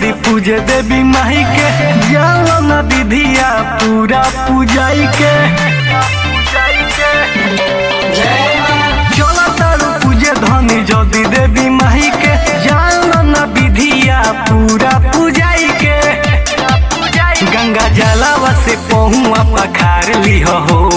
जदि पूजे देवी माई के जाओ न विधिया पूरा पूजाई के चलो तारू पूजे धनी जदि देवी माई के जाओ न विधिया पूरा पूजाई के गंगा जलावा से पहुआ पखार लिह हो